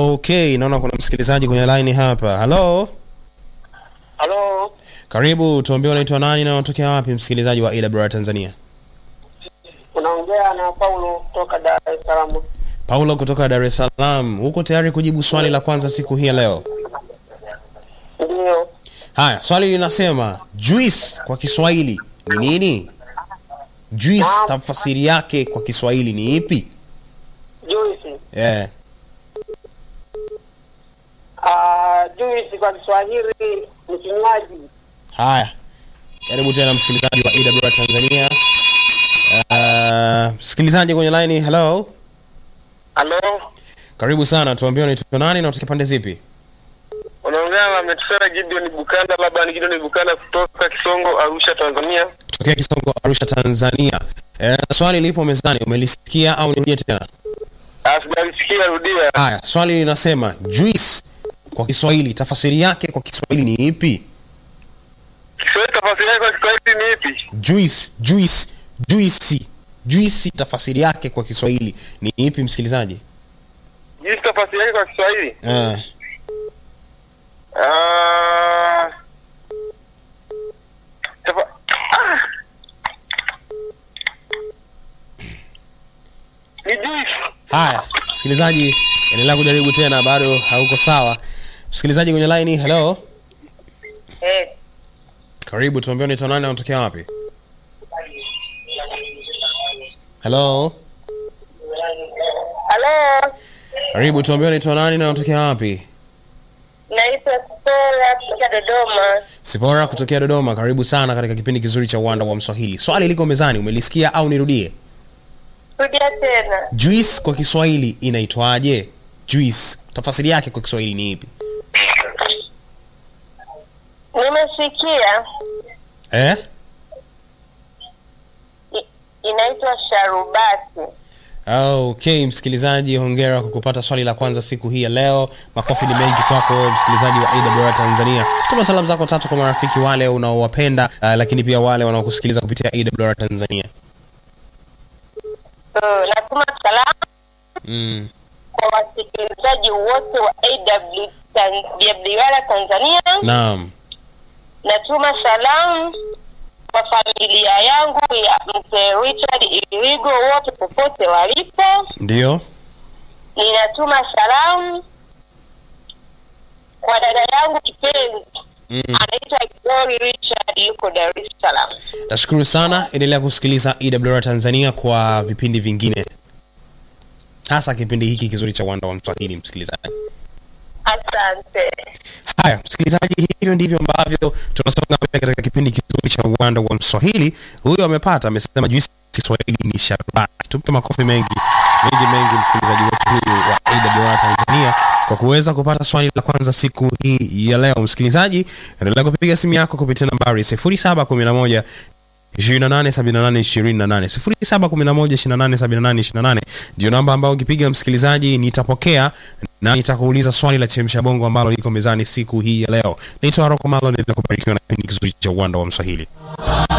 Okay, naona kuna msikilizaji kwenye line hapa. Hello, Halo, karibu. Tuambie unaitwa nani na unatokea wapi, msikilizaji wa AWR Tanzania? unaongea na Paulo kutoka Dar es Salaam. Paulo kutoka Dar es Salaam. Uko tayari kujibu swali la kwanza siku hii ya leo? Ndio, Haya, swali linasema juice kwa Kiswahili ni nini? Juice tafsiri yake kwa Kiswahili ni ipi? juisi. Eh, Ah, juisi kwa Kiswahili ni kinywaji. haya. Karibu tena msikilizaji wa AWR Tanzania. Uh, msikilizaji kwenye line, hello. Halo, Karibu sana. Tuambie unaitwa nani na unatokea pande zipi? unaongea na Metusela Gideon Bukanda, labda ni Gideon Bukanda kutoka Kisongo, Arusha, Tanzania. Kutokea Kisongo, Arusha, Tanzania. Eh, swali lipo mezani, umelisikia au nirudie tena? Ah, sijalisikia, rudia. Haya, swali linasema juice kwa Kiswahili tafasiri yake kwa Kiswahili ni ipi? Kiswahili tafasiri yake kwa Kiswahili ni ipi? Juice, juice, juice. Juice tafasiri yake kwa Kiswahili ni ipi msikilizaji? Juisi tafasiri yake kwa Kiswahili? Eh, Ah, tafa- ah. Ni juisi. haya, msikilizaji, endelea kujaribu tena, bado hauko sawa. Msikilizaji kwenye line, hello. Eh, Karibu, tuambie unaitwa nani na unatokea wapi? Hello. Halo, Karibu, tuambie unaitwa nani na unatokea wapi? naitwa Sora kutoka Dodoma. Sipora kutokea Dodoma. Karibu sana katika kipindi kizuri cha Uwanda wa Mswahili. Swali liko mezani, umelisikia au nirudie? Rudia tena. Juice kwa Kiswahili inaitwaje? Juice tafasiri yake kwa Kiswahili ni ipi? Nimesikia Eh? i- inaitwa sharubati. Okay, msikilizaji, hongera kwa kupata swali la kwanza siku hii ya leo. Makofi ni mengi kwako msikilizaji wa AWR Tanzania. Tuma salamu zako tatu kwa marafiki wale unaowapenda, uh, lakini pia wale wanaokusikiliza kupitia AWR Tanzania. Uh, natuma salamu Mm. kwa wasikilizaji wote wa AW Tan- Tanzania. Naam. Natuma salamu kwa familia yangu ya mzee Richard Irigo wote popote walipo. Ndio. Ninatuma salamu kwa dada yangu kipenzi Mm. anaitwa Glory Richard yuko Dar es Salaam. Nashukuru sana, endelea kusikiliza EWR Tanzania kwa vipindi vingine, hasa kipindi hiki kizuri cha Uwanda wa Mswahili. Msikilizaji, Asante. haya msikilizaji, hivyo ndivyo ambavyo tunasonga mbele katika kipindi kizuri cha Uwanda wa Mswahili. Huyo amepata, amesema juisi Kiswahili ni sharubati. Tumpe makofi mengi mengi mengi msikilizaji wetu huyu wa AWR Tanzania kwa kuweza kupata swali la kwanza siku hii ya leo. Msikilizaji, endelea kupiga simu yako kupitia nambari 0711 287828 0711287828 ndio namba ambayo ukipiga msikilizaji nitapokea na nitakuuliza swali la chemsha bongo ambalo liko mezani siku hii ya leo. Naitwa Roko Malo, nenda kubarikiwa na kipindi kizuri cha uwanda wa Mswahili.